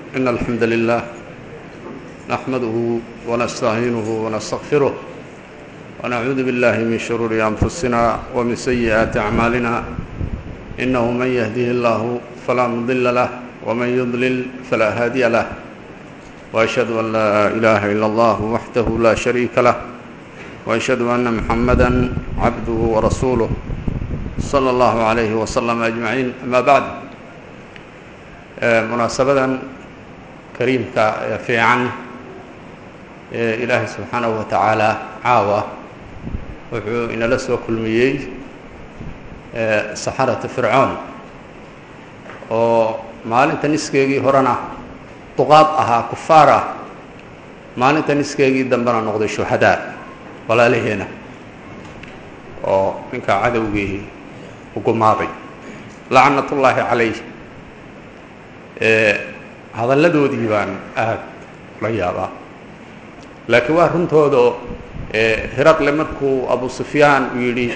إن الحمد لله نحمده ونستعينه ونستغفره ونعوذ بالله من شرور أنفسنا ومن سيئات أعمالنا إنه من يهده الله فلا مضل له ومن يضلل فلا هادي له وأشهد أن لا إله إلا الله وحده لا شريك له وأشهد أن محمدا عبده ورسوله صلى الله عليه وسلم أجمعين أما بعد munaasabadan kariimka ee fiican ee ilaahay subxaanahu wa tacaala caawa wuxuu inala soo kulmiyey saxarata fircoon oo maalinta niskeegii horena duqaad ahaa kufaar ah maalinta niskeegii dambena noqday shuhadaa walaalaheena oo ninkaa cadowgii ugumaaday lacnat ullaahi calayh hadalladoodii baan aad la yaabaa laakiin waa runtooda hiraqle markuu abu sufyaan uu yidhi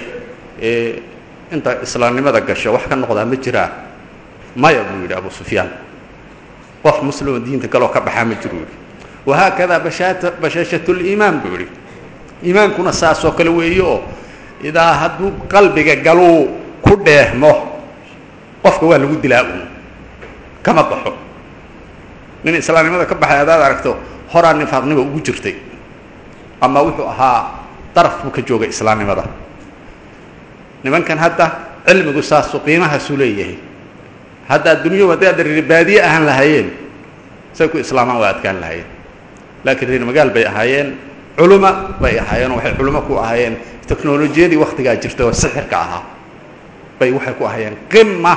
inta islaamnimada gasho wax ka noqdaa ma jiraa maya buu yidhi abu sufyaan qof muslimo diinta galoo ka baxaa ma jiro yidhi wahaakadaa bashaata bashaashatuliimaan buu yidhi iimaankuna saasoo kale weeye oo idaa hadduu qalbiga galuu ku dheehmo qofka waa lagu dilaa uun kama baxo nin islaamnimada ka baxay hadaad aragto horaa nifaaqnimo ugu jirtay ama wuxuu ahaa daraf buu ka joogay islaamnimada nimankan hadda cilmigu saasu qiimahaasuu leeyahay hadda addunyau hadday adda reer baadiye ahaan lahaayeen say ku islaamaan waa adkaan lahaayeen laakiin reer magaal bay ahaayeen culuma bay ahaayeen oo waxay culimo ku ahaayeen technolojiyadii waktigaa jirtay oo sixirka ahaa bay waxay ku ahaayeen qima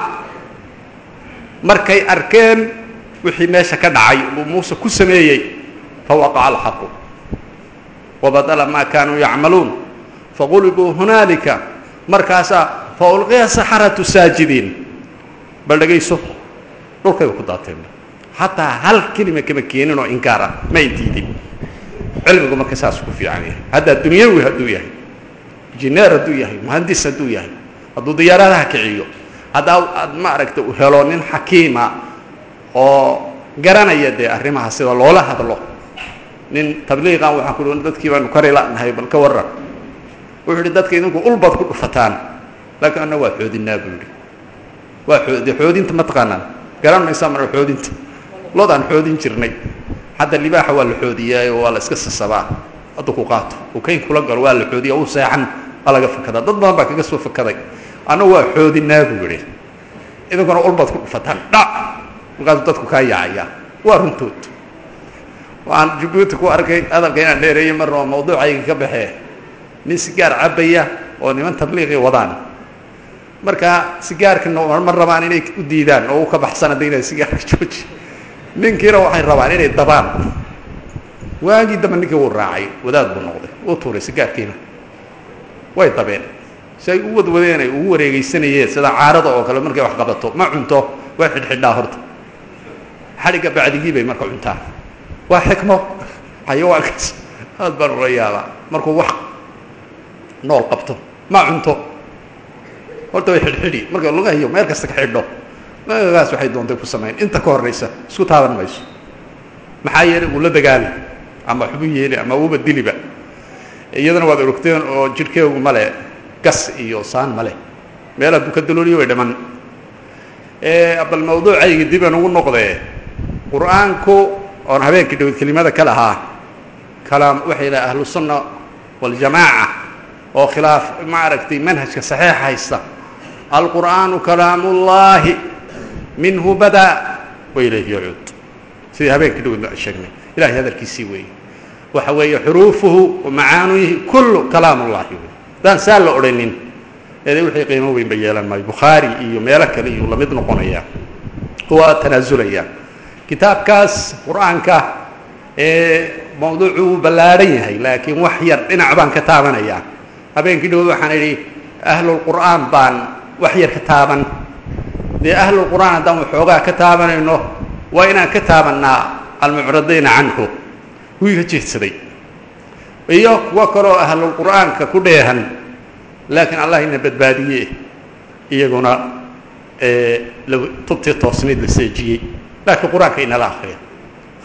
markay arkeen wixii meesha ka dhacay uu muuse ku sameeyey fawaqaca alxaqu wabadala maa kaanuu yacmaluun faqulibuu hunaalika markaasaa faulqiya saxaratu saajidiin bal dhegayso dhulkayba ku daateen xataa hal kelima kama keenin oo inkaar ah ma intiidin cilmigu marka saas ku fiican yahay haddaa dunyawi hadduu yahay injineer hadduu yahay muhandis hadduu yahay hadduu diyaaradaha kiciyo haddaa aad ma aragta u helo nin xakiima oo garanaya dee arrimaha sida loola hadlo nin tabliiqan waxaan ku hi dadkii baanu kari la'nahay bal ka warran wuxuu yidhi dadka idinku ulbaad ku dhufataan laakiin anna waa xoodinaa buu yidhi waa ood xoodinta ma taqaanaan garan maysaa mara xoodinta lodaan xoodin jirnay hadda libaaxa waa la xoodiyaayo waa la iska sasabaa haddu ku qaato uu kayn kula galo waa la xoodiya uu seexan waa laga fakadaa dad badan baa kaga soo fakaday anna waa xoodinaa buu yidhi idinkuna ulbaad ku dhufataan dhac markaasuu dadku kaa yaacayaa waa runtood waxaan jabuuti ku arkay hadalka inaan dheereeyey marna oo mawduucayga ka baxee nin sigaar cabaya oo niman tabliiqii wadaan marka sigaarkana ma rabaan inay u diidaan oo u ka baxsan hadda inay sigaarka jooji ninkiina waxay rabaan inay dabaan waagii dambe ninkii wuu raacay wadaad buu noqday uu tuuray sigaarkiina way dabeen si ay u wadwadeen ay ugu wareegeysanayeen sida caarada oo kale markay wax qabato ma cunto way xidhxidhaa horta xadhigga bacdigii bay marka cuntaan waa xikmo xayawaankaas aad baan ula yaabaa markuu wax nool qabto ma cunto horta way xidhxidhi marka lugahiyo meel kasta ka xidho magaagaas waxay doontay ku samayn inta ka horraysa isku taaban mayso maxaa yeelay uu la dagaali ama xubu yeeli ama uuba diliba iyadana waad orogteen oo jidhkeegu male gas iyo saan male meel hadduu ka dalooliyo way dhiman bal mawduucayga dib aan ugu noqdee qur-aanku oon habeenkii dhawad kelimada ka lahaa kalaam waxay dhaha ahlu sunna waljamaaca oo khilaaf ma aragtay manhajka saxiixa haysta alqur'aanu kalaamullaahi minhu badaa wa ilayhi yacuud sidii habeenkii dhawad sheegnay ilahay hadalkiisii weeye waxa weeye xuruufuhu wa macaanuyihi kullu kalaam ullahi wey haddaan saa la odhanin eede wixii qiimo weyn ba yeelan maayo bukhaari iyo meelo kale iyuu lamid noqonayaa waa tanaasulayaa kitaabkaas qur-aanka ee mawduucu wuu ballaadhan yahay laakiin wax yar dhinac baan ka taabanayaa habeenkii dhawood waxaan idhi ahlulqur'aan baan wax yar ka taaban dee ahlulqur'aan haddaan waxoogaa ka taabanayno waa inaan ka taabannaa almucradiina canhu kuwii ka jeedsaday iyo kuwo kaloo ahlulqur'aanka ku dheehan laakiin allah ina badbaadiye iyaguna tubtii toosnayd la seejiyey laakiin qur-aanka inala akriya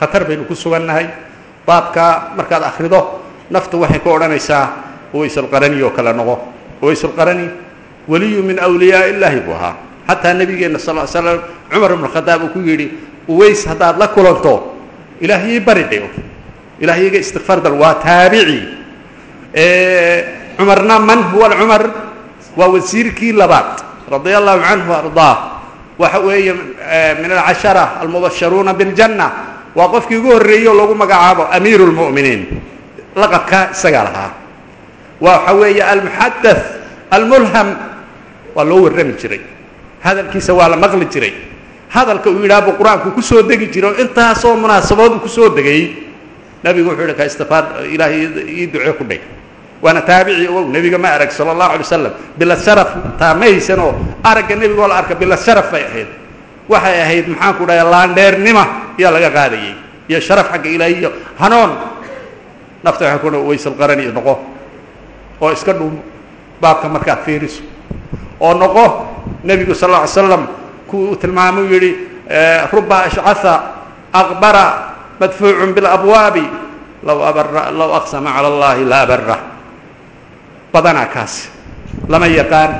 khatar baynu ku sugannahay baabka markaad akhrido naftu waxay ku odhanaysaa uwaysulqarani oo kale noqo uwaysulqarani weliyu min awliyaa illaahi buu ahaa xataa nebigeenna sal l slam cumar ibnu khadaab uu ku yidhi uways haddaad la kulanto ilaahiyay bari dhe ilaahyaga istikfaar dal waa taabici cumarna man huwa cumar waa wasiirkii labaad radia allahu canhu ardaa waxa weeye min alcashara almubasharuuna biاljanna waa qofkii ugu horreeyey oo lagu magacaabo amiiru اlmu'miniin laqabkaa isagaa lahaa waxa weeye almuxadaث almulham waa loo warrami jiray hadalkiisa waa la maqli jiray hadalka uu yidhaha buu qur-aanku ku soo degi jiray oo intaasoo munaasabood ku soo degay nabigu wuxuu yidhi ka istifaar ilaahay ii ducee ku dhig waana taabici ogow nebiga ma arag sala allahu alay wasalam bila sharaf taa ma haysanoo aragga nebigoo la arka bila sharaf bay ahayd waxay ahayd maxaan ku dhahay laandheernima ayaa laga qaadayey iyo sharaf xagga ilaahi iyo hanoon nafta waxay ku waysalqarani noqo oo iska dhuum baabka markaad fiiriso oo noqo nebigu sal lla ly slam kuwii uu tilmaamuu yidhi ruba ashcaha aqbara madfuucun biاlabwaabi law abara law aqsama cala allahi la abara badanaa kaasi lama yaqaan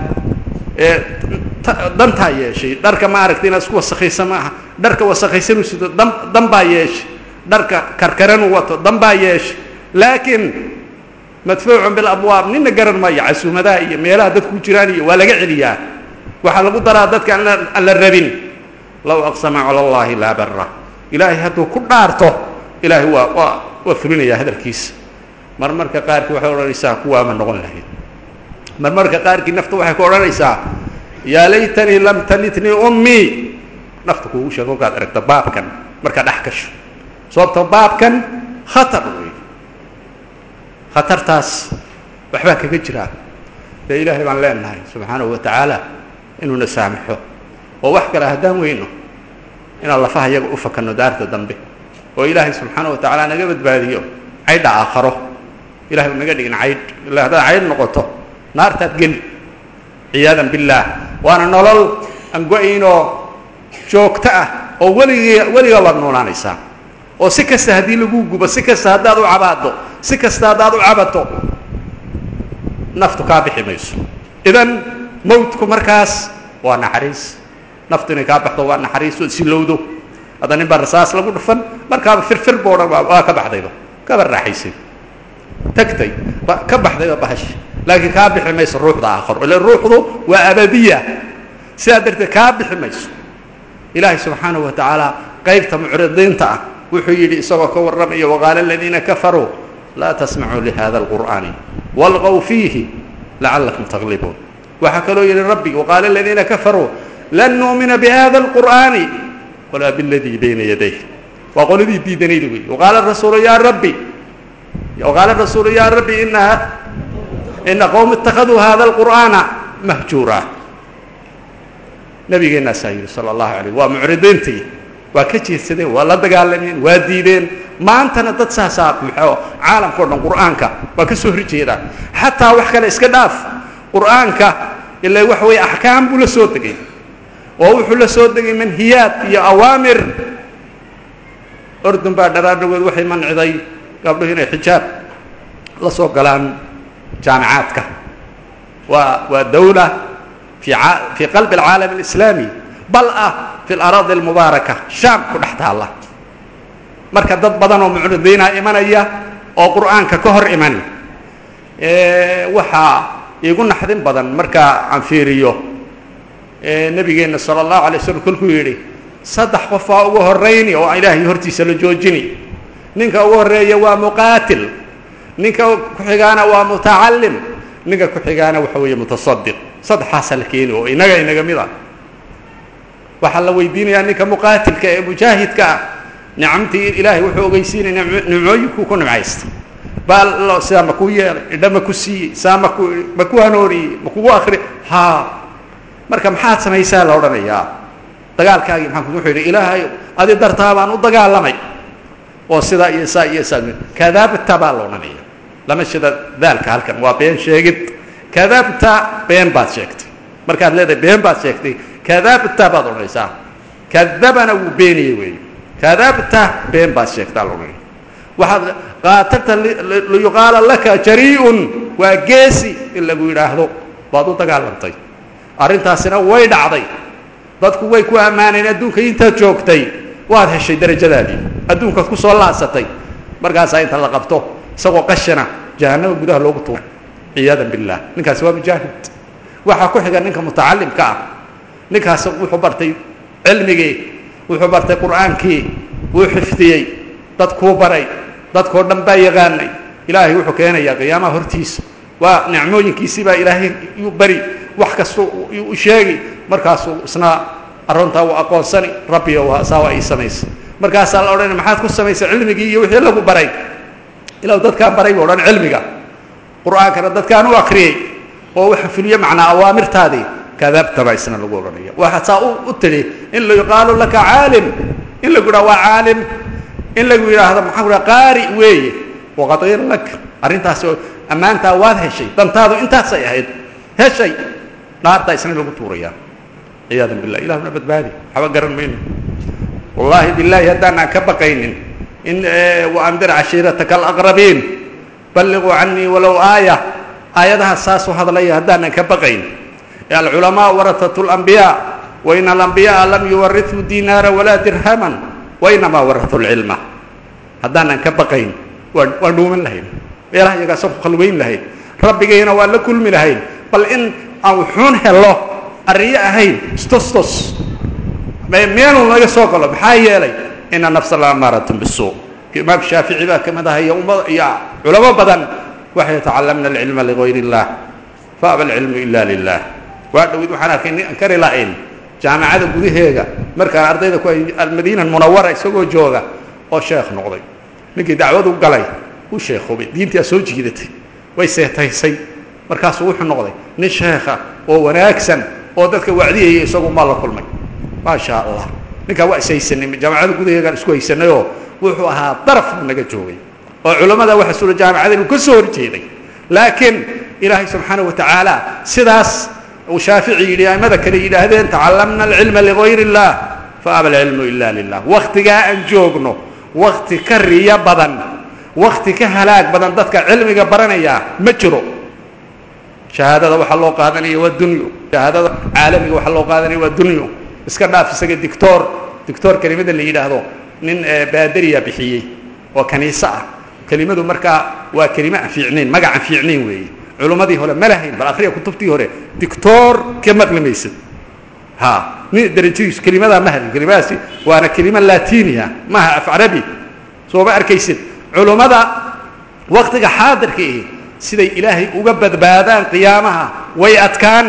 dantaa yeeshay dharka ma aragta inaad isku wasakaysa ma aha dharka wasakaysanuu sido dan dan baa yeeshay dharka karkaranuu wato dan baa yeeshay laakiin madfuucun bilabwaab nina garan maayo casuumadaha iyo meelaha dadku jiraan iyo waa laga celiyaa waxaa lagu daraa dadka aan la rabin law aqsama cala allahi laa bara ilaahay hadduu ku dhaarto ilaahay waa waa waa fulinayaa hadalkiisa marmarka qaarkii waxay odhanaysaa kuwaama noqon lahayd marmarka qaarkii naftu waxay ku odhanaysaa yaa laytanii lam talitnii ummii nafta kuugu sheeg kolkaad aragto baabkan markaa dhex gasho sababto baabkan khatar wey khatartaas waxbaa kaga jiraa dee ilaahay baan leenahay subxaanahu wa tacaala inuuna saamaxo oo wax kale haddaan weyno inaan lafaha yaga u fakanno daarta dambe oo ilaahay subxaanahu wa tacaala naga badbaadiyo caydha aakharo ilahay u naga dhigin caydh illa haddaad caydh noqoto naartaad geli ciyaadan billaah waana nolol aan go-aynoo joogto ah oo weligii weligaa waad noolaanaysaa oo si kasta haddii lagu gubo si kasta haddaad u cabaado si kasta haddaad u cabato naftu kaa bixi mayso idan mawtku markaas waa naxariis naftu inay kaa baxdo waa naxariis oo silowdo hadda nin baa rasaas lagu dhufan markaaba firfir boo dhan waa ka baxdayba kaba raaxaysay tagtay ka baxdayba bahash laakiin kaa bixi mayso ruuxda aakharo ila ruuxdu waa abadiya sidaa darteed kaa bixi mayso ilaahay subxaanahu wa tacaala qaybta mucridiinta ah wuxuu yidhi isagoo ka warramaya waqaala aladiina kafaruu laa tasmacuu lihada alqur'aani walqow fiihi lacallakum taglibuun waxaa kaloo yidhi rabbi waqaala aladiina kafaruu lan nuumina bihada alqur'aani walaa biladii bayna yadayh waa qoladii diidanayda wey waqaala rasuulu yaa rabbi waqaala rasuulu yaa rabbi inaha ina qowm ittakhaduu hada alqur'aana mahjuura nabigeenaasaa yidhi sala allahu alayh waa mucridiintii waa ka jeedsadeen waa la dagaalameen waa diideen maantana dad saasaa muxoo caalamka o dhan qur'aanka waa ka soo horjeedaa xataa wax kale iska dhaaf qur'aanka ilaa waxa weeye axkaam buu la soo degay oo wuxuu la soo degay manhiyaad iyo awaamir ordun baa dharaadhagood waxay manciday gabdhuhu inay xijaab la soo galaan jaamicaadka waa waa dawla fi fii qalbi alcaalam alislaami bal ah fi alaraadi almubaaraka shaam ku dhex taalla marka dad badan oo mucridiina imanaya oo qur'aanka ka hor iman waxaa iigu naxdin badan markaa aan fiiriyo nebigeenna sala allahu alay slam kolkuu yidhi saddex qof waa ugu horrayni oo ilaahay hortiisa la joojini ninka ugu horreeya waa muqaatil ninka ku-xigaana waa mutacallim ninka ku-xigaana waxa weeye mutasadiq saddexaasaa la keeni oo inaga inaga mid a waxaa la weydiinayaa ninka muqaatilka ee mujaahidka ah nicamtii ilaahay wuxuu ogeysiinaya nimcooyinkuu ku nimcaysta baa sidaa ma ku yeelay idha ma ku siiyey saa maku ma ku hanooriyey ma kugu akri haa marka maxaad samaysaa la odhanayaa dagaalkaagii maxaa wuxuu yidhi ilaahay adi dartaa baan u dagaalamay oo sidaa iyo saa iyo saa kadabta baa la odhanaya lama shida daalka halkan waa been sheegid kadabta been baad sheegtay markaad leedahay been baad sheegtay kadabta baad odhanaysaa kadabana wuu beeniyey weeye kadabta been baad sheegtaa loodhanaya waxaad qaatalta liyuqaala laka jarii'un waa geesi in lagu yidhaahdo baad u dagaalantay arrintaasina way dhacday dadku way ku ammaaneen adduunka intaad joogtay waad heshay darajadaadii adduunkaad ku soo laasatay markaasaa inta la qabto isagoo qashana jahannama gudaha loogu tuuray ciyaadan billaah ninkaasi waa mujaahid waxaa ku xiga ninka mutacalimka ah ninkaas wuxuu bartay cilmigii wuxuu bartay qur'aankii wuu xifdiyey dadkuu baray dadkoo dhan baa yaqaanay ilaahay wuxuu keenayaa qiyaamaha hortiisa waa nicmooyinkiisii baa ilaahay yuu bari wax kasta u sheegi markaasuu isna aruntaa uu aqoonsani rabbiyo saa waa ii samaysay markaasaa la odhanaya maxaad ku samaysay cilmigii iyo wixii lagu baray ilaw dadkaan baray buu odhan cilmiga qur'aankana dadkaan u akriyey oo waxa fuliye macnaa awaamirtaadii kadabta baa isna lagu odhanaya waxaa saa u tidhi in la yuqaalu laka caalim in lagu yidhaha waa caalim in lagu yidhaahdo maxaa ku dhaha qaari weeye waqadiira lak arrintaasi oo ammaantaa waad heshay dantaadu intaasay ahayd heshay naartaa isna lagu tuurayaa ciyaadan billah ilahuna badbaadi waxba garan mayno wallaahi bilaahi haddaanaan ka baqaynin in waandir cashiirataka alaqrabiin balliquu canii walow aaya aayadaha saasuu hadlaya haddaanan ka baqayn alculamaa warahatu اlambiyaa wain alambiyaءa lam yuwariثuu dinaara walaa dirhaman wainamaa warahuu lcilma haddaanan ka baqayn waa waan dhuuman lahayn meelaha iyagaasaan ku khalweyn lahayn rabbigayna waa la kulmi lahayn bal in aan wuxuun helo arriyo ahayn stostos meeluu naga soo galo maxaa yeelay ina nafsa la amaaratun bisuu imaam shaafici baa kamid aha iyo ummad iyo culamo badan waxay tacalamna alcilma ligayr اllah faaba alcilmu ila lilah waa dhowid waxaan arkay nin kari lahayn jaamacada gudaheega markaan ardayda ku almadiina munawara isagoo jooga oo sheekh noqday ninkii dacwadu galay u sheekhoobay diintaa soo jiidatay way seetaysay markaasuu wuxuu noqday nin sheekha oo wanaagsan oo dadka wacdiyaya isagu maa la kulmay maa sha allah ninkaa waa ishaysanay jaamacada gudaheegaan isku haysanayoo wuxuu ahaa daraf buu naga joogay oo culammada waxa suura jaamacada inuu ka soo horjeeday laakiin ilaahay subxaana wa tacaala sidaas uu shaafici yidhi aimada kale yidhaahdeen tacalamna alcilma ligayr اllah faaba alcilmu ila lilah waktigaa aan joogno wakti ka riyo badan wakti ka halaag badan dadka cilmiga baranaya ma jiro shahaadada waxaa loo qaadanaya waa dunyo shahaadada caalamiga waxaa loo qaadanaya waa dunyo iska dhaaf isaga dictor dictor kelimada la yidhaahdo nin baaderiya bixiyey oo kaniise ah kelimadu markaa waa kelime aan fiicnayn magac aan fiicnayn weeye culummadii hore ma lahayn bal akriya kutubtii hore dictor ka maqli maysad ha nin darajadiisu kelimadaa ma hadin kelimadaasi waana kelima latiniya maaha af carabi soo ma arkaysid culummada waktiga xaadirka ihi siday ilaahay uga badbaadaan qiyaamaha way adkaan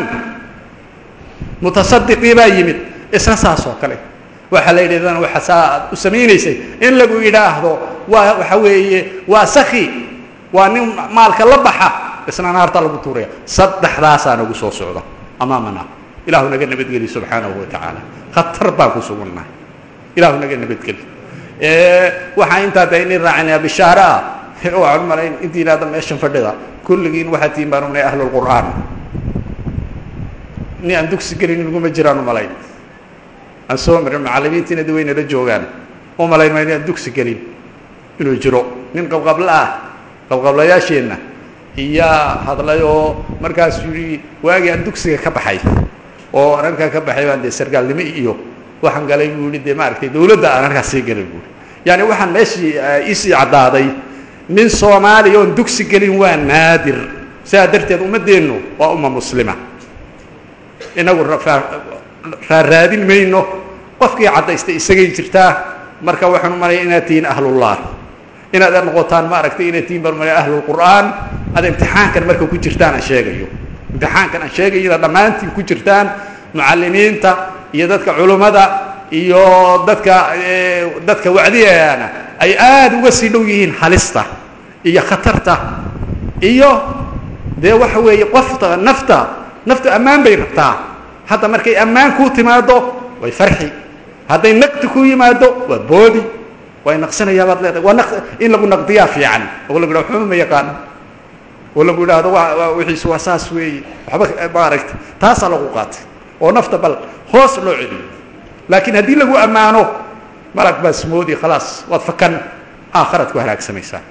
mutasadiqii baa yimid isna saas oo kale waxaa la yidhahdana waxa saa aad u samaynaysay in lagu yidhaahdo waa waxa weeye waa saki waa nin maalka la baxa isna naarta lagu tuuraya saddexdaasaa nagu soo socda amaamana ilaahu naga nabadgeli subxaanahu wa tacaala khatar baan ku sugannahay ilaahu naga nabadgeli waxaa intaa da inin raacinaya bishaare ah waxaan umalayn intiin hadda meeshan fadhida kulligiin waxaa tiin baan umnay ahlulqur'aan nin aan dugsi gelin naguma jiraan umalayn aan soo marin macallimiintiina da waynala joogaan umalayn maa inaan dugsi gelin inuu jiro nin qabqabla ah qabqablayaasheenna iyaa hadlay oo markaasuu yidhi waagii aan dugsiga ka baxay oo aan halkaa ka baxay baan dee sargaalnimo iyo waxaan galay buu yihi dee maaragtay dawladda aan halkaas sii galay buui yaani waxaan meeshii isii caddaaday nin soomaaliya oon dugsi gelin waa naadir sidaa darteed ummaddeennu waa umma muslima inagu raaraadin mayno qofkii caddaystay isagay jirtaa marka waxaan umalaya inaad tihiin ahlullah inaad noqotaan maaragtay inaad tihiin baan umalaya ahlulqur'aan aad imtixaankan marka ku jirtaan aan sheegayo imtixaankan aan sheegayo inaad dhammaantiin ku jirtaan mucallimiinta iyo dadka culummada iyo dadka dadka wacdiyaana ay aada uga sii dhow yihiin halista iyo khatarta iyo dee waxa weeye qofta nafta naftu ammaan bay rabtaa hadda markay ammaan kuu timaado way farxi hadday naqdi ku yimaado waa boodi way naqsinayaa baad leedahay waa naq in lagu naqdiyaa fiican oo lagu yidhahdo waxba ma yaqaano oo lagu yidhaahdo waa wixiisu waa saas weeye waxba maaragta taasaa lagu qaatay oo nafta bal hoos loo celiyo laakiin haddii lagu ammaano malag baa smoodi khalaas waad fakan aakharaad ku halaagsamaysaa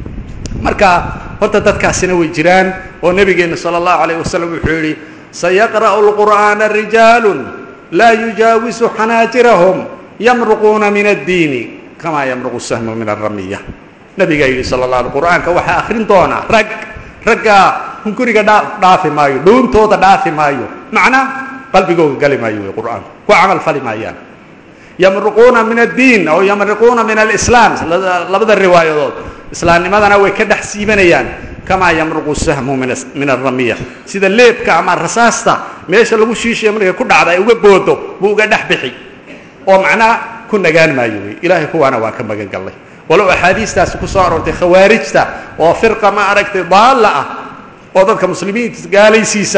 marka horta dadkaasina way jiraan oo nebigeenna sala allahu alayh wasalam wuxuu yidhi sayaqra'u lqur'aana rijaalu laa yujaawisu xanaajirahum yamruquuna min addiini kamaa yamruqu sahmu min alramiya nabigaa yidhi sala la qur'aanka waxaa akrin doonaa rag raggaa hunguriga dhaa dhaafi maayo dhuuntooda dhaafi maayo macnaa qalbigooga gali maayo wey qur'aanku ku camal fali maayaan yamruquuna min addiin aw yamruquuna min alislaam labada riwaayadood islaamnimadana way ka dhex siibanayaan kamaa yamruqu sahmu min alramiya sida leebka ama rasaasta meesha lagu shiishayo markay ku dhacda ay uga boodo buu uga dhex bixi oo macnaa ku nagaan maayo wey ilaahay kuwaana waan ka magan gallay walow axaadiistaasi ku soo aroortay khawaarijta oo firqa ma aragtay daalla ah oo dadka muslimiinta gaalaysiisa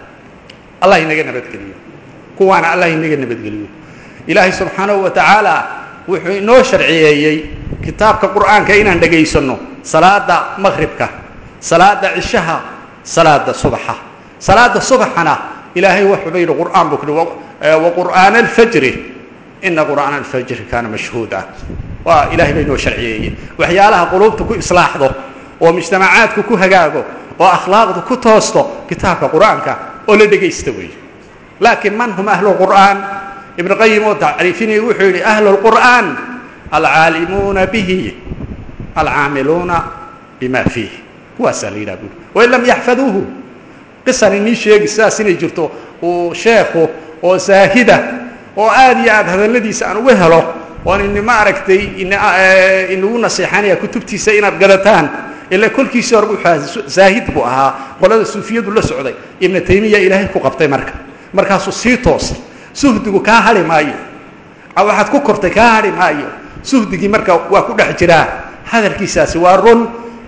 allah inaga nabadgeliyo kuwaana allah inaga nabadgeliyo ilaahay subxaanahu wa tacaala wuxuu inoo sharciyeeyey kitaabka qur'aanka inaan dhegaysanno salaada maqhribka salaada cishaha salaada subaxa salaada subaxana ilaahay wuxuuba yidhi qur'aan buu ku wa qur'aana alfajri ina qur'aana alfajri kaana mashhuuda waa ilahay ba inoo sharciyeeyey waxyaalaha quluubta ku islaaxdo oo mujtamacaadku ku hagaago oo akhlaaqdu ku toosto kitaabka qur'aanka oo la dhegaysta weeye laakiin man hum ahlu qur'aan ibn qayim oo tacriifinaya wuxuu yidhi ahlu lqur'aan alcaalimuuna bihi alcaamiluuna bima fiih kuwaasaa la yidhaha buuri wain lam yaxfaduuhu qisan inii sheegi sidaas inay jirto uu sheekhu oo zaahida oo aad iyo aad hadalladiisa aan uga helo oon ini ma aragtay inagu naseexanaya kutubtiisa inaad gadataan ila kolkiisii hore wuxuu zaahid buu ahaa qolada suufiyadu la socday ibnu taymiya ilaahay ku qabtay marka markaasuu sii toosay suhdigu kaa hadhi maayo waxaad ku kortay kaa hadhi maayo suhdigii marka waa ku dhex jiraa hadalkiisaasi waa run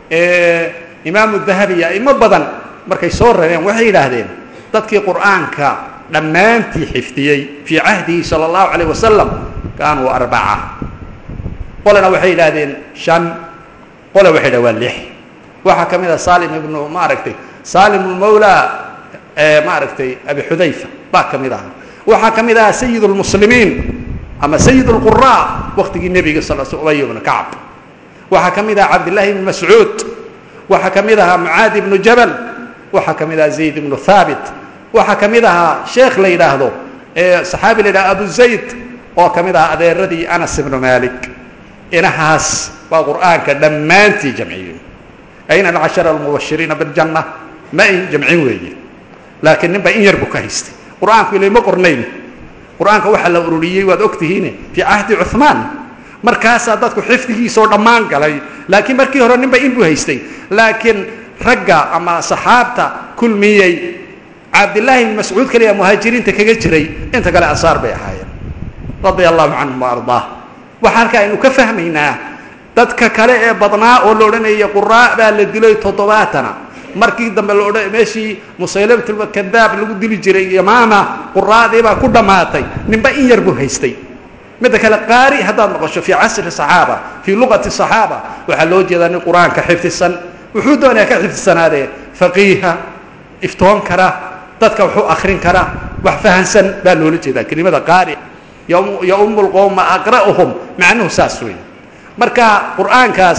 imaamu dahabi iyo aimo badan markay soo rareen waxay yidhaahdeen dadkii qur'aanka dhammaantii xifdiyey fii cahdihi sala allahu calayh wasalam kaanuu arbaca qolena waxay yidhaahdeen shan qole waxay yidhaha waa lix waxaa ka mid ah salim ibnu ma aragtay salim lmawla ma aragtay abi xudayfa baa ka mid aha waxaa ka mid ahaa sayid lmuslimiin ama sayid lqura waktigii nebiga sal sl ubay ibnu kacb waxaa ka mid ahaa cabdillahi ibnu mascuud waxaa ka mid ahaa mucaadi ibnu jabal waxaa ka mid ahaa zayd ibnu thaabit waxaa ka mid ahaa sheekh la yidhaahdo saxaabi la yidhahdo abu zayd oo ka mid ahaa adeeradii anas ibnu malik inahaas baa qur'aanka dhammaantii jamciyey ayna alcashara almubashiriina biljanna ma ay jamcin weeye laakiin nin baa in yar buu ka haystay qur'aanku ilay ma qornayn qur'aanka waxaa la ururiyey waad og tihiine fii cahdi cuhmaan markaasaa dadku xifdigiisoo dhammaan galay laakiin markii hore nin ba in buu haystay laakiin ragga ama saxaabta kulmiyey cabdillaahi ibn mascuud kaliya muhaajiriinta kaga jiray inta kale ansaar bay ahaayeen radia allahu canhum wa ardaah waxaa halkaa aynu ka fahmaynaa dadka kale ee badnaa oo la odhanaya quraa baa la dilay toddobaatana markii dambe la odhan meeshii musaylamatulkadaab lagu dili jiray yamaama quraadii baa ku dhammaatay ninba in yar buu haystay midda kale qaari haddaad noqosho fii casri saxaaba fii luqati saxaaba waxaa loo jeedaa nin qur-aanka xifdisan wuxuu doonayaa ka xifdisanaadee faqiiha iftoon kara dadka waxu akrin kara wax fahansan baa loola jeedaa kelimada qaari yaumu lqowma aqra'uhum macnuhu saas weeye marka qur'aankaas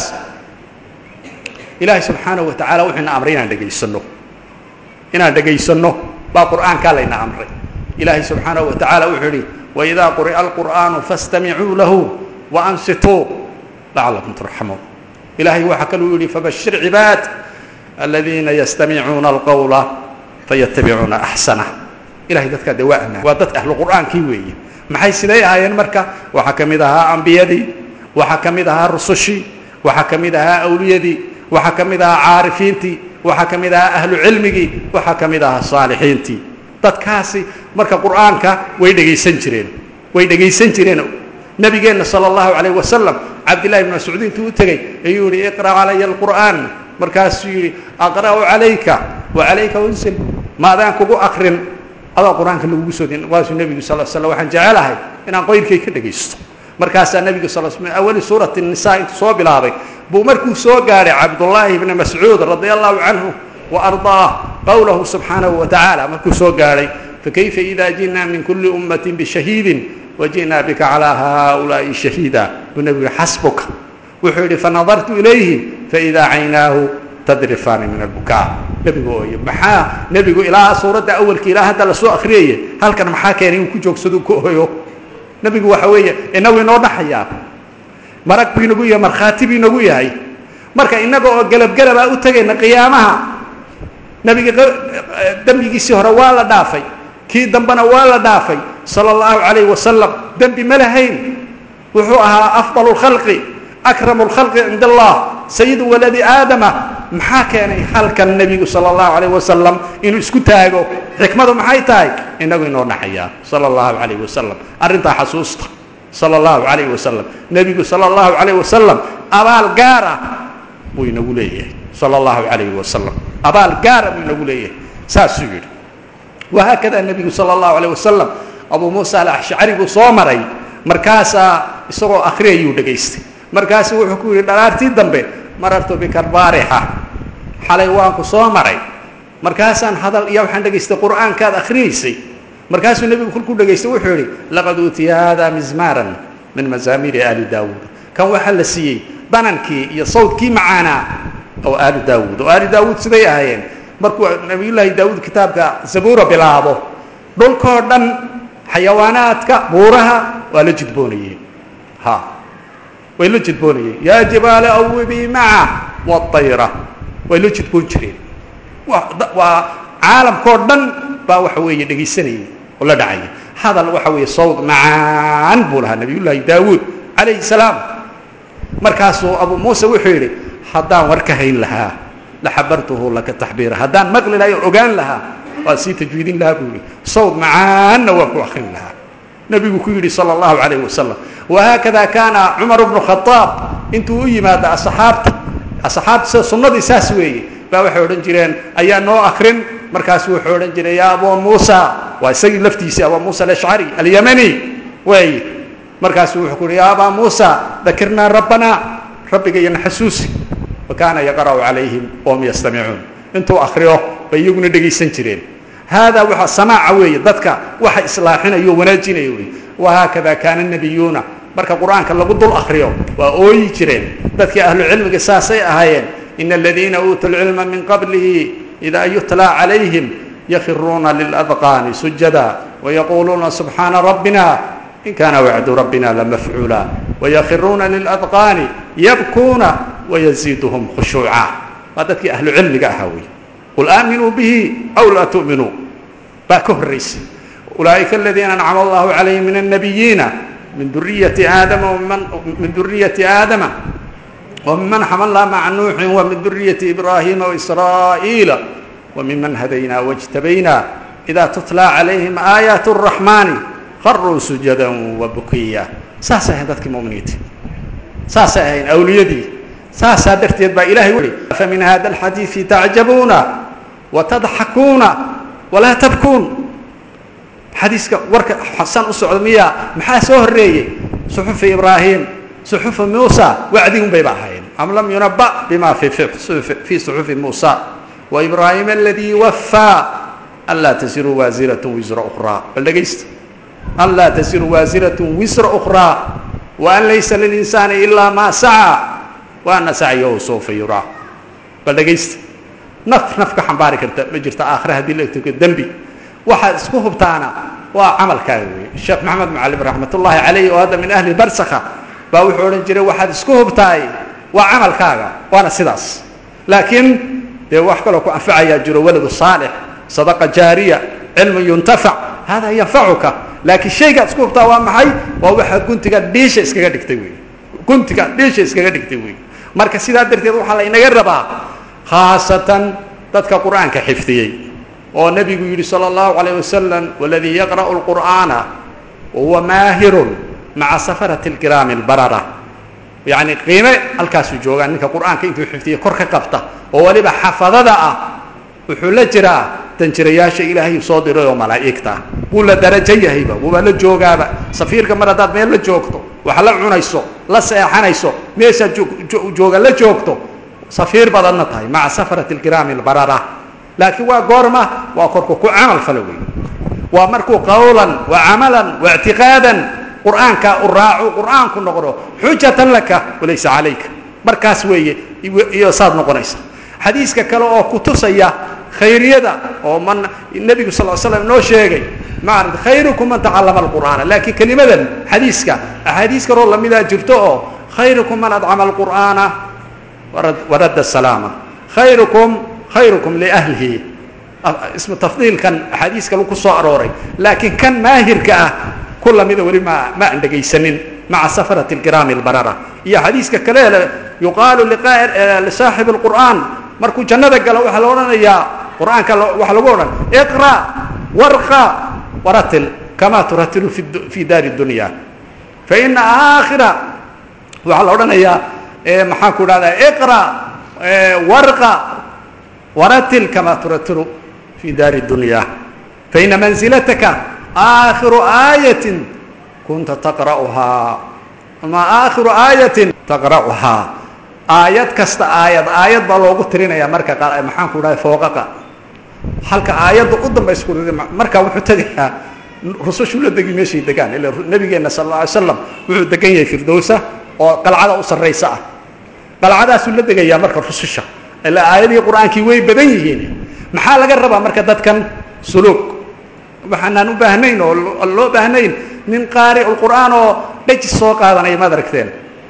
ilaahay subxaanahu wa tacaala wuxuu ina amray inaan dhegaysanno inaan dhegaysanno baa qur'aankaa layna amray ilaahay subxaanahu wa tacaala wuxuu yidhi waidaa quri'a alqur'aanu fastamicuu lahu waansituu lacalakum turxamuun ilaahay waxaa kaluu yidhi fabashir cibaad aladiina yastamicuuna alqawla fayatabicuuna axsanah ilahay dadkaa dee waa amaan waa dad ahlu qur'aankii weeye maxay siday ahaayeen marka waxaa ka mid ahaa ambiyadii waxaa ka mid ahaa rusushii waxaa ka mid ahaa awliyadii waxaa ka mid ahaa caarifiintii waxaa ka mid ahaa ahlu cilmigii waxaa ka mid ahaa saalixiintii dadkaasi marka qur'aanka way dhegaysan jireen way dhegaysan jireen nabigeenna sala allahu calayh wasalam cabdillahi ibn mascuud intuu u tegey ayuu yihi iqra' calaya alqur'aan markaasuu yidhi aqra'u calayka wa calayka unsil maadaan kugu akrin adaa qur-aanka lagugu soo din waasuu nebigu sal slam waxaan jecelahay inaan qoyrkay ka dhegaysto markaasaa nebigu sal sl awali suurati nisa intuu soo bilaabay buu markuu soo gaadhay cabdullaahi ibni mascuud radia allahu canhu wa ardaah qowlahu subxaanahu wa tacaala markuu soo gaadhay fakayfa ida ji'naa min kuli ummatin bishahiidin waji'naa bika calaa haaulaa'i shahiida buu nebigu yihi xasbuka wuxuu yidhi fanadartu ilayhi faidaa caynaahu tadrifaani min albukaa nebigu ooye maxaa nebigu ilaa suuradda awalka ilaa hadda lasoo akriyaya halkan maxaa keenay inuu ku joogsado ku ooyo nebigu waxa weeye inagu inoo dhaxayaa marag buu inagu yahay markhaati buu inagu yahay marka innaga oo gelabgelabaa u tegayna qiyaamaha nebiga dembigiisii hore waa la dhaafay kii dambena waa la dhaafay sala allahu calayh wasalam dembi ma lahayn wuxuu ahaa afdal lkhalqi akramu lkhalqi cinda allah sayidu waladi aadama maxaa keenay halkan nebigu sala allahu calayh wasalam inuu isku taago xikmadu maxay tahay inagu inoo dhaxayaa sala allahu calayh wasalam arrintaa xasuusta sala allahu calayh wasalam nebigu sala allahu calayh wasalam abaal gaar ah buu inagu leeyahay sala allahu calayh wasalam abaal gaara buu inagu leeyahay saasuu yidhi wahaakada nebigu sala allahu calayh wasalam abuu muusa alashcari buu soo maray markaasaa isagoo akhriyayuu dhegaystay markaasuu wuxuu ku yidhi dhalaartii dambe marartu bikarbaarixa xalay waan ku soo maray markaasaan hadal iyo waxaan dhegaystay qur'aankaad akhriyaysay markaasuu nebigu kolkuu dhegaystay wuxuu yidhi laqad uutiya hada mizmaaran min mazaamiiri aali daawuud kan waxaa la siiyey danankii iyo sawdkii macaanaa oo aali daawuud oo aali daawuud siday ahaayeen markuu nabiyullaahi daawuud kitaabka zabuura bilaabo dhulkoo dhan xayawaanaadka buuraha waa la jidboonayeen ha way la jidboonayeen yaa jibaala awibii maca waayra way la jidboon jireen waa caalamkao dhan baa waxa weeye dhegaysanayay oo la dhacaya hadal waxa weeye sawd macaan buu lahaa nabiyullaahi daawuud calayhi salaam markaasuu abuu muuse wuxuu yidhi haddaan war ka hayn lahaa laxabartuhu laka taxbiira haddaan maqli lahay oo ogaan lahaa waa sii tajwiidin lahaa buu yihi sawd macaanna waan ku akrin lahaa nebigu ku yidhi sala allahu calayh wasalam wahaakada kaana cumar bnu khadaab intuu u yimaado asxaabta asxaabta sida sunnadii saas weeye baa waxay odhan jireen ayaa noo akrin markaasu wuxuu odhan jiray yaa abuu muusa waa isagii laftiisii abuu muusa alashcari alyamani weeye markaasu wuxuu ku yidhi yaa abaa muusa dakirnaa rabbanaa rabbiga iyo naxasuusi wa kaana yaqra'u calayhim wahum yastamicuun intuu akriyo bay iyaguna dhegaysan jireen haadaa waa samaaca weeye dadka waxa islaaxinayo o wanaajinaya wey wahaakada kaana nabiyuuna marka qur'aanka lagu dul akriyo waa ooyi jireen dadkii ahlu cilmiga saasay ahaayeen ina aladiina uutuu lcilma min qablihi idaa yutlaa calayhim yakhiruuna liladqaani sujada wayaquuluuna subxaana rabbina in kaana wacdu rabbina lamafcuula wayakhiruuna liladqaani yabkuuna wayaziiduhum khushuuca waa dadkii ahlu cilmiga ahaa wey qul aaminuu bihi aw laa tu'minuu baa ka horraysay ulaa'ika aladiina ancama allahu calayhim min annabiyiina min duriyati aadama min duriyati aadama وممن حملنا مع نوح ومن ذرية إبراهيم وإسرائيل وممن هدينا واجتبينا إذا تتلى عليهم آيات الرحمن خروا سجدا وبكيا ساسا هندتك مؤمنيت ساسا هين أوليدي ساسا درتيد با إلهي ولي فمن هذا الحديث تعجبون وتضحكون ولا تبكون حديثك ورك حسن أسعد ميا محا سهرية صحف إبراهيم صحف موسى وعدهم بيباهين أم لم ينبأ بما في في صحف موسى وإبراهيم الذي وفى ألا تزر وازرة وزر أخرى بل لقيست ألا تزر وازرة وزر أخرى وأن ليس للإنسان إلا ما سعى وأن سعيه سوف يرى بل لقيست نف نفك حنبارك انت مجرت آخر هذه اللي الدنبي واحد اسكوه بتاعنا وعمل كاوي الشيخ محمد معلم رحمة الله عليه وهذا من أهل برسخة baa wuxuu odhan jiray waxaad isku hubtahay waa camalkaaga waana sidaas laakiin dee wax kaloo ku anfacayaa jiro waladu saalix sadaqa jaariya cilmu yuntafac hada yanfacuka laakiin shaygaad isku hubtaa waa maxay waa waxaad guntiga dhiisha iskaga dhigtay wey guntiga dhiisha iskaga dhigtay wey marka sidaa darteed waxaa laynaga rabaa khaasatan dadka qur'aanka xifdiyey oo nebigu yidhi salى اllahu عalيه wasalam waladii yaqra'u اlqur'aana wahuwa maahirun maca safarati اlkiraami اlbarara yacni qiime halkaasuu joogaa ninka qur'aanka intuu xifdiya kor ka qabta oo weliba xafadada ah wuxuu la jiraa danjirayaasha ilaahay soo diray oo malaa'igta wuu la darajo yahayba wuuba la joogaaba safiirka mar haddaad meel la joogto wax la cunayso la seexanayso meeshaad jooga la joogto safiir badanna tahay maca safarati اlkiraami اlbarara laakiin waa goorma waa korku ku camal fala wey waa markuu qawlan wa camalan wa اctiqaadan qur'aanka u raaco qur'aanku noqdo xujatan laka walaysa calayka markaas weeye iyo saad noqonaysa xadiiska kale oo ku tusaya khayriyada oo man nebigu sal l slam noo sheegay maarad khayrukum man tacallama alqur'aana laakiin kelimadan xadiiska axaadiis kaloo lamidaa jirto oo khayrukum man adcama alqur'aana waradda asalaama khayrukum khayrukum liahlihi ismu tafdiilkan axaadiis kale ku soo arooray laakiin kan maahirka ah ku lamida weli ma ma aan dhegaysanin maca safarati alkiraami albarara iyo xadiiska kale yuqaalu lisaaxibi alqur'aan markuu jannada galo waxaa la odhanayaa qur'aanka waxaa lagu odhan iqra warqa waratil kama turatilu fi daari dunya faina aakhira waxaa la odhanayaa maxaan ku dhahdaa iqra warqa waratil kama turatilu fi daari dunya faina manzilataka aakhiru aayatin kunta taqra'uhaa ama aakhiru aayatin taqra'uhaa aayad kasta aayad aayad baa loogu tirinaya marka qaar maxaan ku dhahay fooqaqa halka aayadda u dambaysa ku markaa wuxuu tegayaa rusushu la degi meeshay degaan ila nabigeenna sal alla alay slam wuxuu degan yahay firdowsa oo qalcada u sarraysa ah qalcadaasuu la degayaa marka rususha ilaa aayadihii qur-aankii way badan yihiin maxaa laga rabaa marka dadkan suluug waxaanaan u baahnayn oo loo baahnayn nin qaari qur'aan oo dhejis soo qaadanaya maad aragteen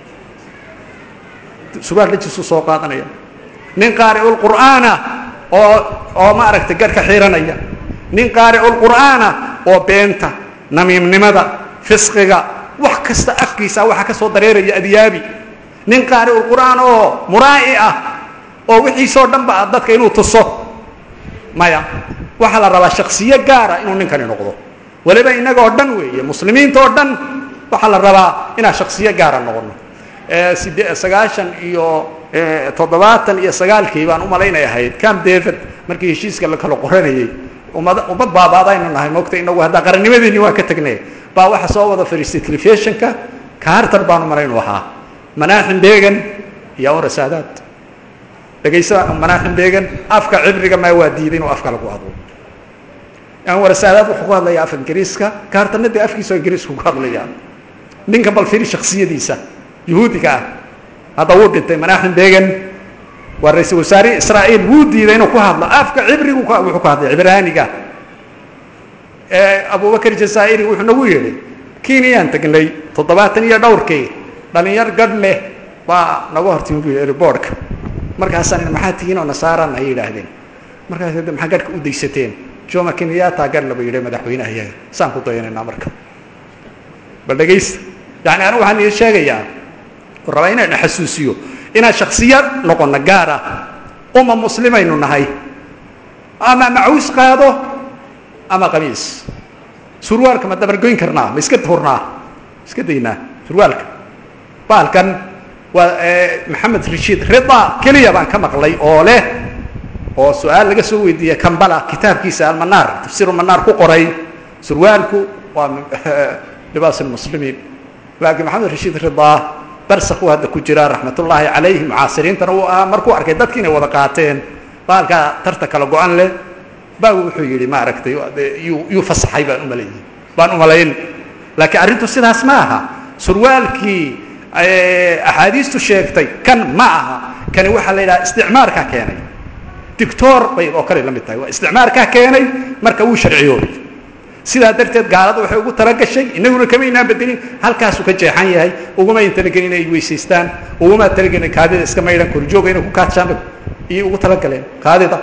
sugaal dhejisuu soo qaadanaya nin qaari'ul qur'aana oo oo ma aragtay garhka xiranaya nin qaari'ul qur'aana oo beenta namiimnimada fisqiga wax kasta afkiisa waxa ka soo dareeraya adyaabi nin qaari'ul qur'aan oo muraa'i ah oo wixiisoo dhan ba dadka inuu tuso maya waxaa la rabaa shaksiyo gaara inuu ninkani noqdo weliba inagoo dhan weeye muslimiintaoo dhan waxaa la rabaa inaan shaksiyo gaara noqono side sagaashan iyo toddobaatan iyo sagaalkii baan umalaynay ahayd cam david markii heshiiska la kala qoranayey ummad ummad baabaadaynu nahay mogta inagu haddaa qarannimadeeni waa ka tegnay baa waxa soo wada fadhiistay telefishinka carter baan umalaynu ahaa manaaxim began iyo awra saadaad dhegaysa manaaxim began afka cibriga maa waa diiday inuu afka lagu hadlo anwar saadaad wuxuu ku hadlayaa af ingiriiska carterna dee afkiisa ingiriisku ku hadlayaa ninka bal firi shaksiyadiisa yuhuudiga ah hadda wuu dhintay manaaxim began waa ra-iisul wasaare israa'iil wuu diiday inuu ku hadlo afka cibrigu wuxuu ku hadlay cibraaniga abubakar jazaa'iri wuxuu nagu yidhi kenyaan tegnay toddobaatan iyo dhowrkii dhalinyar gadh leh baa naga hortimi bu yidhi airboortka markaasaan maxaa tihiin oo nasaaraan ay yidhaahdeen markaas maxaa gadhka u daysateen joma kenyatta gadh laba yidhi madaxweynaha iyaga saan ku dayanaynaa marka bal dhegaysta yani anigu waxaan idin sheegayaa rabaa inaan xasuusiyo inaan shaksiya noqono gaar ah uma muslimaynu nahay ama macuus qaado ama qamiis surwaalka ma dabargoyn karnaa ma iska hurnaa iska daynaa surwaalka baalkan waa maxamed rashiid rida keliya baan ka maqlay oo leh oo su-aal laga soo weydiiyey kambala kitaabkiisa almanaar tafsiir manaar ku qoray surwaalku waa libaas lmuslimiin laakiin maxamed rashiid ridaa barsakuu hadda ku jiraa raxmatullaahi calayhi mucaasiriintana uu ahaa markuu arkay dadki inay wada qaateen baalkaa tarta kala go-an leh baa wuxuu yidhi maaragtay yuu yuu fasaxay baan umalayn baan umalayn laakiin arrintu sidaas ma aha surwaalkii axaadiistu sheegtay kan ma aha kani waxaa la yidhaha isticmaarkaa keenay dictor bay oo kale la mid tahay waa isticmaarkaa keenay marka wuu sharciyoobay sidaa darteed gaalada waxay ugu talagashay inaguna kama inaan bedelin halkaasuu ka jeexan yahay uguma talagelin inay weysaystaan uguma talagelin kaadida iska maydhan korjooga inay ku kaadshaan iyo ugu talagaleen kaadida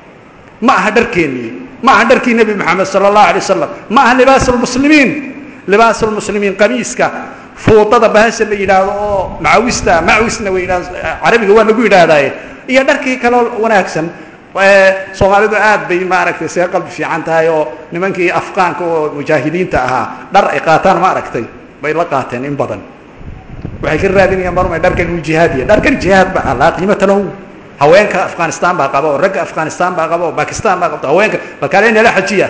ma aha dharkeennii ma aha dharkii nebi moxamed sala allahu alay wasalam ma aha libaas lmuslimiin libaas lmuslimiin qamiiska fuudada bahasha la yidhaahdo oo macawista macawisna way yidhahdo carabiga waa lagu yidhaahdaaye iyo dharkii kaloo wanaagsan soomaalidu aad bay maaragtay see qalbi fiican tahay oo nimankii afqaanka oo mujaahidiinta ahaa dhar ay qaataan ma aragtay bay la qaateen in badan waxay ka raadinayaan marmay dharkan uu jihaadiya dharkan jihaad ba laa qiimata lahu haweenka afghanistan baa qaba oo ragga afghanistan baa qaba oo bakistan baa qabta haweenka balkaale nala xajiya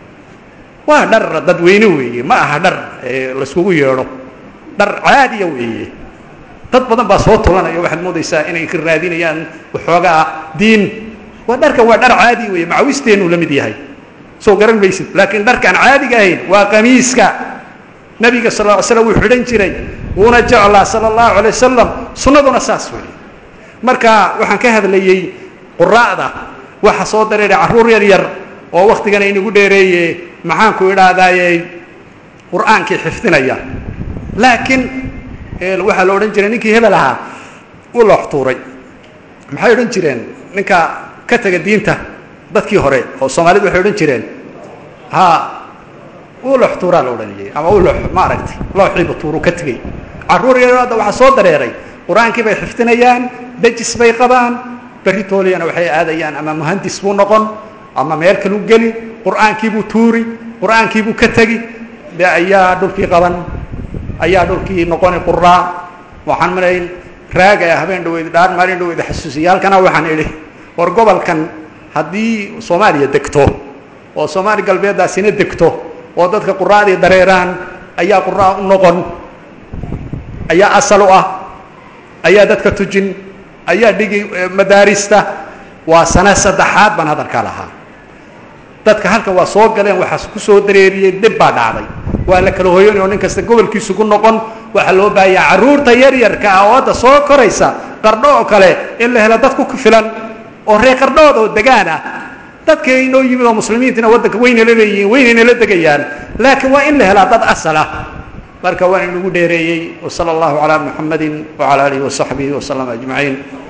waa dhar dadweyne weeye ma aha dhar layskugu yeedho dhar caadiya weeye dad badan baa soo tulanaya waxaad moodaysaa inay ka raadinayaan waxoogaa diin waa dharkan waa dhar caadi weeye macawisteenu la mid yahay soo garan maysid laakiin dharkaan caadiga ahayn waa qamiiska nebiga sal ly slam wuu xidhan jiray wuuna jeclaa sala allahu alay wasalam sunnaduna saas wey marka waxaan ka hadlayey quraa'da waxa soo dareeray carruur yar yar oo waktigana inagu dheereeye maxaanku idhaahdaaye qur'aankii xifdinaya laakiin waxaa la odhan jiray ninkii hebel ahaa u looxtuuray maxay odhan jireen ninka ka tega diinta dadkii hore oo soomaalidu waxay odhan jireen ha uu looxtuuraa la odhanayay ama u loo ma aragtay looxiiba tuuru ka tegey carruur yar hadda waxaa soo dareeray qur-aankii bay xifdinayaan dejis bay qabaan berri tooliyana waxay aadayaan ama muhandis buu noqon ama meel kalu geli qur'aankiibuu tuuri qur'aankiibuu ka tegi de ayaa dhulkii qaban ayaa dhulkii noqoni quraa waxaan malayn raagaya habeen dhaweyd dhaan maalin dhaweyd xasuusiya halkana waxaan idhi war gobolkan haddii soomaaliya degto oo soomaali galbeeddaasina degto oo dadka quraadii dareeraan ayaa quraa u noqon ayaa asal u ah ayaa dadka tujin ayaa dhigi madaarista waa sano saddexaad baan hadalkaa lahaa dadka halkan waa soo galeen waxaas ku soo dareeriyey dib baa dhacday waa la kala hoyanay oo nin kasta gobolkiisu ku noqon waxaa loo baahayaa carruurta yaryarka ah oo hadda soo koraysa qardho oo kale in la helo dad ku filan oo reer qardhood oo degaan ah dadka inoo yimid oo muslimiintina waddanka weynala leeyihiin weynayna la degayaan laakiin waa in la helaa dad asal ah marka waan inagu dheereeyey wsala allahu calaa muxamadi wacala alihi wasaxbihi waslama ajmaciin